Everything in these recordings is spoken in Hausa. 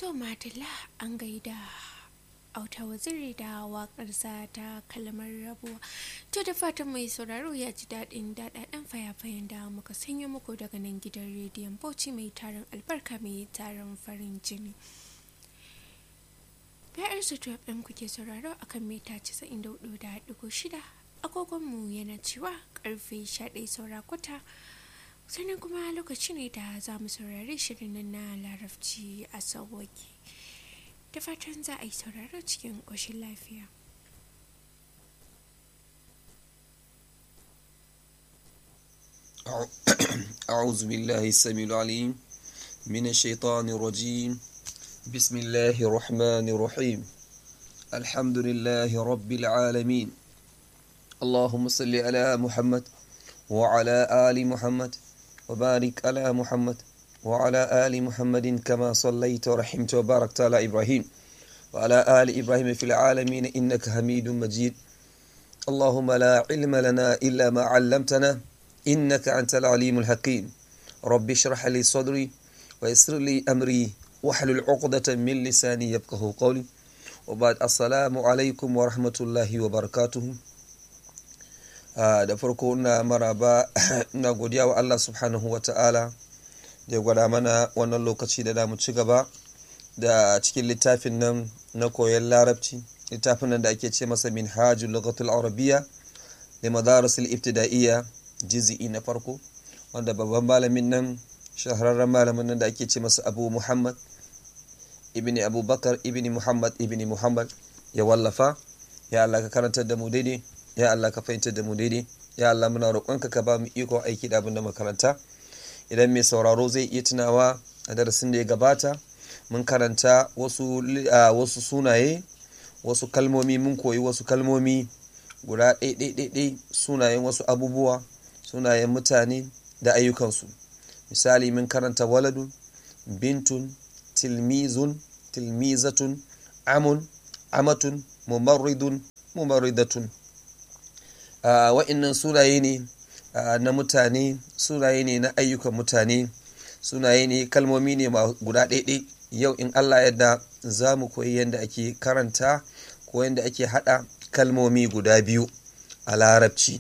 To Madalla an gaida auta waziri da waƙarsa ta kalmar rabuwa. To da fatan mai sauraro ya ji daɗin daɗaɗen fayafayen da muka sanya muku daga nan gidan rediyon Bauchi mai tarin albarka mai tarin farin jini. Ya'yar su ɗin kuke sauraro akan mita 94.6 agogonmu yana cewa karfe 11 saura kwata. sannan kuma lokaci ne da za mu saurari shirin nan na larabci a sauwaki da fatan za a yi sauraro cikin ƙoshin lafiya أعوذ بالله السميع العليم من الشيطان الرجيم بسم الله الرحمن الرحيم الحمد لله رب العالمين اللهم صل على محمد وعلى آل محمد وبارك على محمد وعلى آل محمد كما صليت ورحمت وباركت على إبراهيم وعلى آل إبراهيم في العالمين إنك حميد مجيد اللهم لا علم لنا إلا ما علمتنا إنك أنت العليم الحكيم رب اشرح لي صدري ويسر لي أمري واحلل عقدة من لساني يفقه قولي وبعد السلام عليكم ورحمة الله وبركاته da farko na maraba na godiya wa Allah subhanahu wa ta'ala da gwada mana wannan lokaci da damu ci gaba da cikin littafin nan na koyon larabci littafin nan da ake ce masa min hajjul lugatul arabiya da madarasul ibtida'iyya jizi'i na farko wanda babban malamin nan shahararren malamin nan da ake ce masa abu muhammad ibni abubakar ibni muhammad ibni muhammad ya wallafa ya Allah ka karantar da mu daidai ya Allah ka fahimtar da mu daidai ya Allah muna roƙonka ka ba mu iko aiki da abin da makaranta idan mai sauraro zai iya tunawa a darasin da ya gabata mun karanta wasu wasu sunaye wasu kalmomi mun koyi wasu kalmomi guda ɗaiɗaiɗaiɗai sunayen wasu abubuwa sunayen mutane da ayyukansu misali mun karanta waladun bintun tilmizun tilmizatun amun amatun mumarridun mumarridatun Uh, wa'innan sunaye ne uh, na mutane sunaye ne na ayyukan mutane sunaye ne kalmomi ne guda ɗaiɗai yau in allah yadda za mu koyi yadda ake karanta ko yadda ake haɗa kalmomi guda biyu a larabci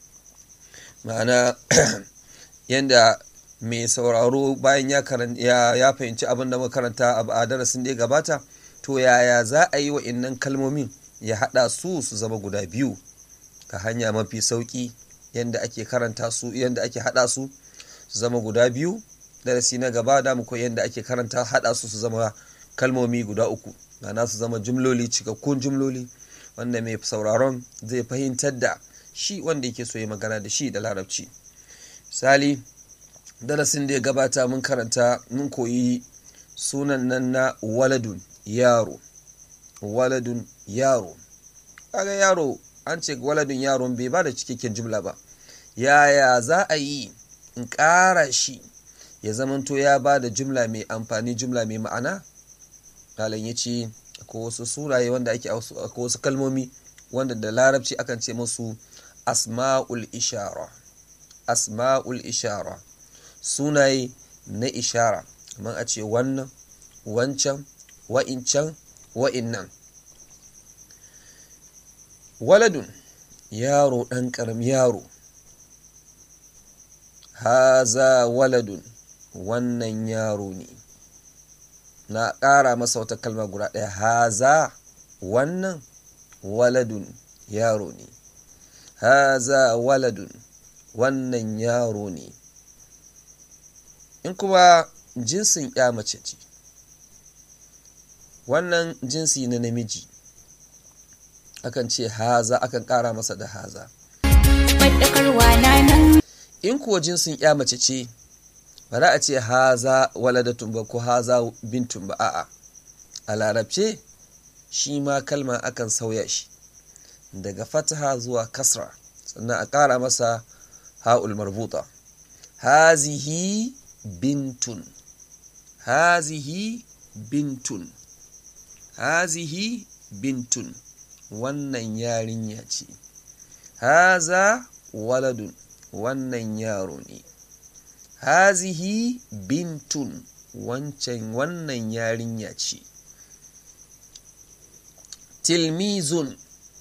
ma'ana yadda mai sauraro bayan ya, ya, fahimci abin da makaranta a darasin da ya gabata to yaya za a yi wa'innan kalmomin ya haɗa su su zama guda biyu ka hanya mafi sauki yadda ake karanta su yadda ake hada su su zama guda biyu darasi na gaba da mu koyi yadda ake karanta hada su su zama kalmomi guda uku na su zama jumloli cikakkun jumloli wanda mai sauraron zai fahimtar da shi wanda yake so ya magana da shi da larabci misali darasin da ya gabata mun karanta mun koyi sunan nan na waladun yaro waladun yaro kaga yaro an ce waladin yaron bai ba da cikakken jumla ba yaya za a yi in ƙara shi ya zamanto ya ba da jumla mai amfani jumla mai ma'ana dalan ya ce akwai wasu suraye wanda ake akwai wasu kalmomi wanda da larabci akan ce musu asma'ul ishara asma'ul ishara sunaye na ishara kamar a ce wannan wancan wa'incan wa'innan waladun yaro ɗan ƙaram yaro haza waladun wannan yaro ne na ƙara masa wata kalma guda ɗaya haza wannan waladun yaro ne haza waladun wannan yaro ne in kuma jinsin ya mace ce wannan jinsi na namiji akan ce haza akan kara masa da haza in kuwa jinsin ya mace ce ba za a ce haza waladatun ba ko haza bintun ba a'a a larabce shi ma kalma akan sauya shi daga fataha zuwa kasra sannan a kara masa ha'ul marbuta hazihi bintun hazihi bintun hazihi bintun wannan yarinya ce haza waladun wannan yaro ne hazihi bintun wancan wannan yarinya ce tilmizun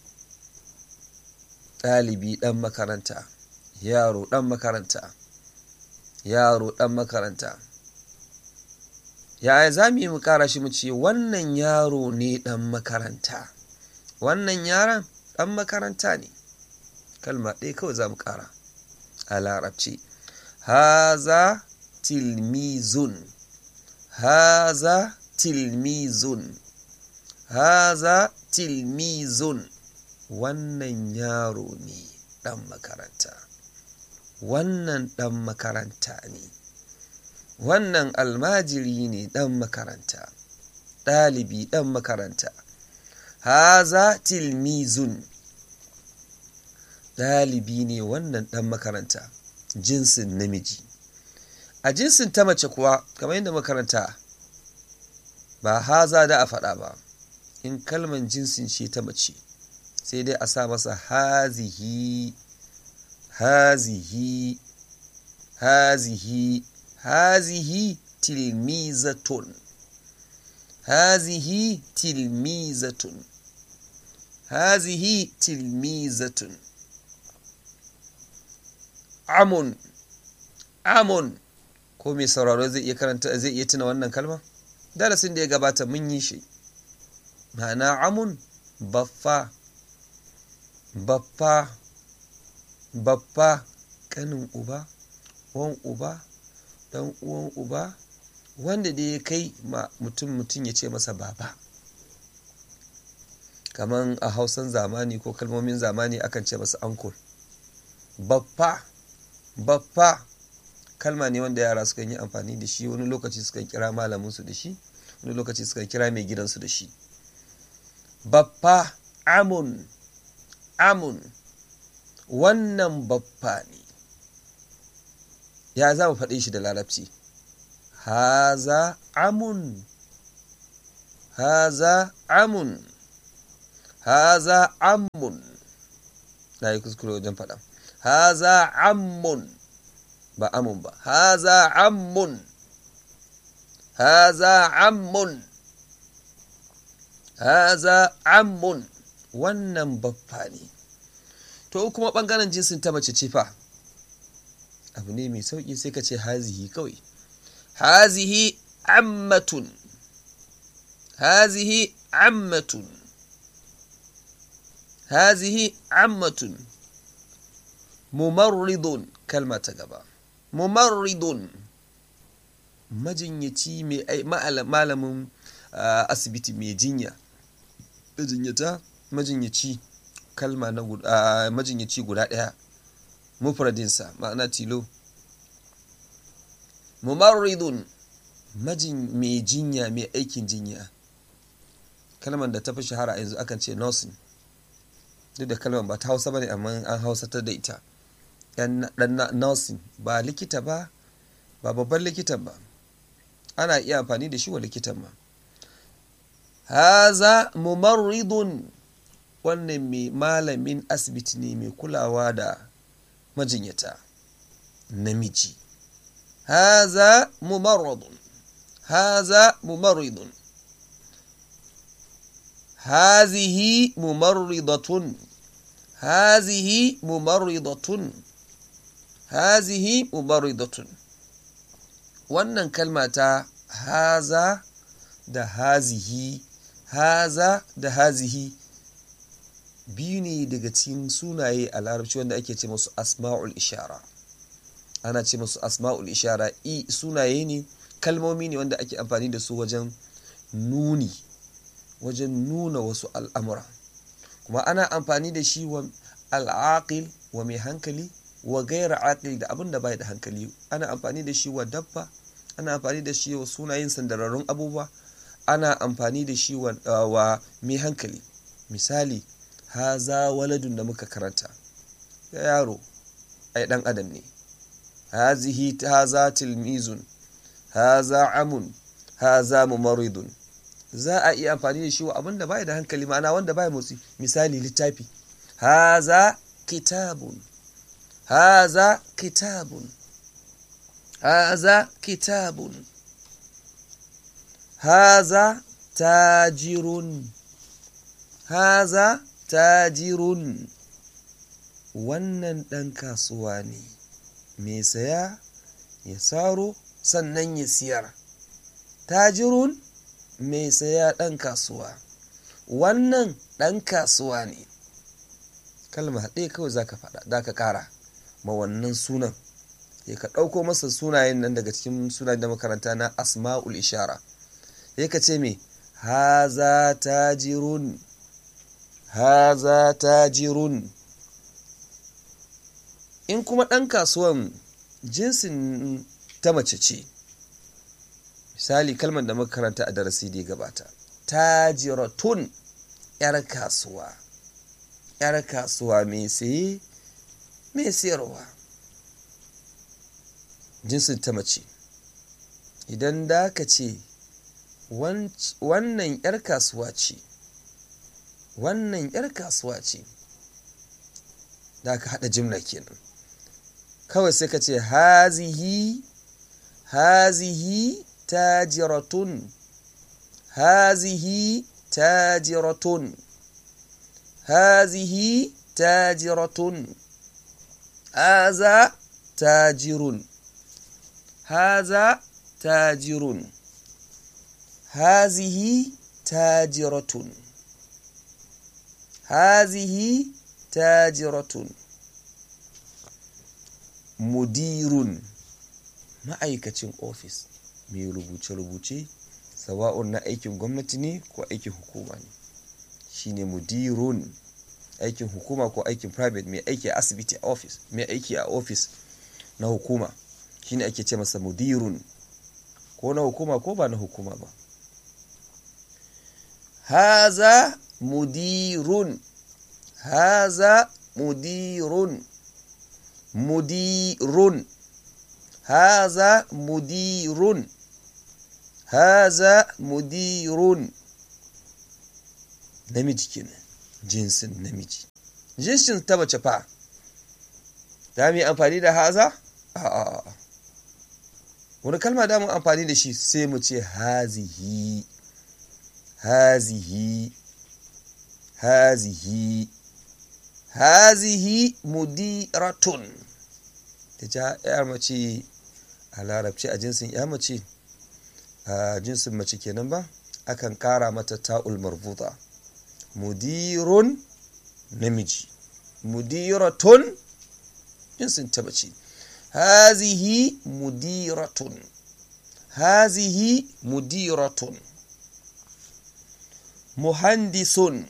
ɗalibi ɗan makaranta yaro ɗan makaranta yaro ɗan makaranta yaya za mu yi mu ƙara shi mu ce wannan yaro ne ɗan makaranta wannan yaron ɗan makaranta ne kalma ɗaya kawai za mu ƙara a larabci haza tilmizun haza tilmizun haza tilmizun wannan yaro ne ɗan makaranta wannan ɗan makaranta ne wannan almajiri ne ɗan makaranta ɗalibi ɗan makaranta haza tilmizun ɗalibi ne wannan ɗan makaranta jinsin namiji a jinsin ta mace kuwa kamar yadda makaranta ba haza da a faɗa ba in kalman jinsin ce ta mace sai dai a sa masa hazihi hazihi hazihi hazihi tilmizatun hazihi tilmizatun hazihi tilmizatun amun amun ko mai sauraro zai iya karanta zai iya tuna wannan kalma darasin da ya gabata mun yi shi ma'ana amun baffa baffa baffa kanin uba wan uba dan uwan uba wanda da ya kai ma mutum mutum ya ce masa baba kaman a hausan zamani ko kalmomin zamani akan ce masa ankul baffa baffa kalma ne wanda yara sukan yi amfani da shi wani lokaci sukan kira malaminsu da shi wani lokaci sukan kira mai gidansu da shi baffa amun amun wannan baffa ne ya za mu faɗe shi da larabci haza amun haza amun haza amun na yi kuskure wajen faɗa haza amun ba amun ba haza amun haza amun haza amun wannan baffa ne to kuma ɓangaren jinsin ta mace ce fa abu ne mai sauƙi sai ka ce hazihi kawai hazihi ammatun hazihi ammatun hazihi ammatun mumarridun kalma ta gaba mumarridun majinyaci mai malamin asibiti mai jinya majinyata majinyaci kalma na majinyaci guda ɗaya mufradinsa ma'ana tilo mumarridun majin mai jinya mai aikin jinya kalmar da ta fi shahara yanzu akan ce nursing duk da kalmar ba ta hausa ba ne amma an hausatar da ita dan nursing ba likita ba ba babban likitan ba ana iya amfani da shi wa likitan ma haza mumarridun wannan mai malamin asibiti ne mai kulawa da majinyata namiji haza mumarradun haza mumarridun hazihi mumarridatun hazihi mumarridatun hazihi mumarridatun wannan kalma ta haza da hazihi haza da hazihi biyu ne daga cikin sunaye a larabci wanda ake ce masu asma'ul ishara ana ce masu asma'ul ishara i sunaye ne kalmomi ne wanda ake amfani da su wajen nuni wajen nuna wasu al'amura kuma ana amfani da shi wa al'aqil wa mai hankali wa gaira aqil da abin da bai da hankali ana amfani da shi wa dabba ana amfani da shi wa sunayen sandararrun abubuwa ana amfani da shi wa mai hankali misali haza waladun da muka karanta ya yaro ai dan adam ne hazihi haza tilmizun haza amun haza mumaridun za a iya amfani da shi wa abin da bai da hankali ma'ana wanda bai motsi misali littafi haza kitabun haza kitabun haza kitabun haza tajirun haza tajirun wannan ɗan kasuwa ne mai saya ya saro sannan ya siyar tajirun mai saya ɗan kasuwa wannan ɗan kasuwa ne kalma ɗaya kawai za ka faɗa za ka ƙara ma wannan sunan ya ka ɗauko masa sunayen nan daga cikin sunayen da makaranta na asma'ul ishara ya ka ce me haza tajirun haza tajirun in kuma ɗan kasuwan jinsin ta mace ce misali kalmar da makaranta a darasi da ya gabata tajiratun 'yar kasuwa 'yar kasuwa mai saye mai sayarwa jinsin ta mace idan da ka ce wannan 'yar kasuwa ce wannan 'yar kasuwa ce da ka haɗa jimla kenan kawai sai ka ce hazihi hazihi tajiratun hazihi tajiratun hazihi tajiratun haza tajirun haza tajirun hazihi tajiratun hazihi tajiratun mudirun ma'aikacin ofis mai rubuce-rubuce sawa'un na aikin gwamnati ne ko aikin hukuma ne shine mudirun aikin hukuma ko aikin private mai aiki a asibiti a ofis mai aiki a ofis na hukuma shine ake ce masa mudirun ko na hukuma ko ba na hukuma ba haza mudirun haza mudirun mudirun haza mudirun haza mudirun namiji kenan jinsin namiji jinsin ta mace fa za mu yi amfani da haza a'a wani kalma da mu amfani da shi sai mu ce hazihi hazihi hazihi hazihi mudiratun ta ja ya mace a larabci a jinsin ya mace a jinsin mace kenan ba akan kara mata ta'ul marbuta mudirun namiji mudiratun jinsin ta mace hazihi mudiratun hazihi mudiratun muhandisun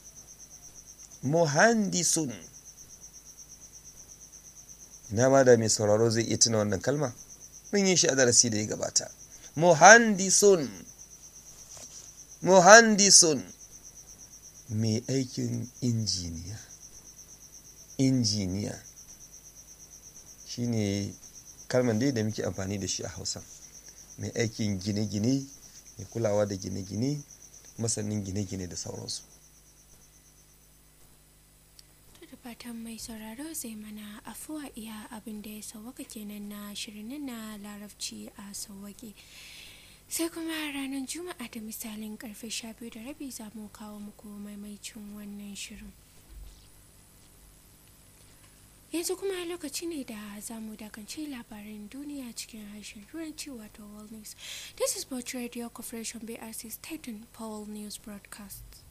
muhandisun na ma da mai sauraro zai iya tuna wannan kalma mun yi shi a darasi da ya gabata muhandisun muhandisun mai aikin injiniya injiniya shine kalman dai da muke amfani da shi a hausa mai aikin gine-gine mai kulawa da gine-gine masanin gine-gine da sauransu da fatan mai sauraro zai mana afuwa iya abin da ya sauwaka kenan na shirin na larabci a sauwake sai kuma ranar juma'a da misalin karfe 12 da rabi za mu kawo muku maimaicin wannan shirin yanzu kuma lokaci ne da za mu dakance labaran duniya cikin harshen turanci wato world news this is Bauchi radio corporation brc state paul news broadcast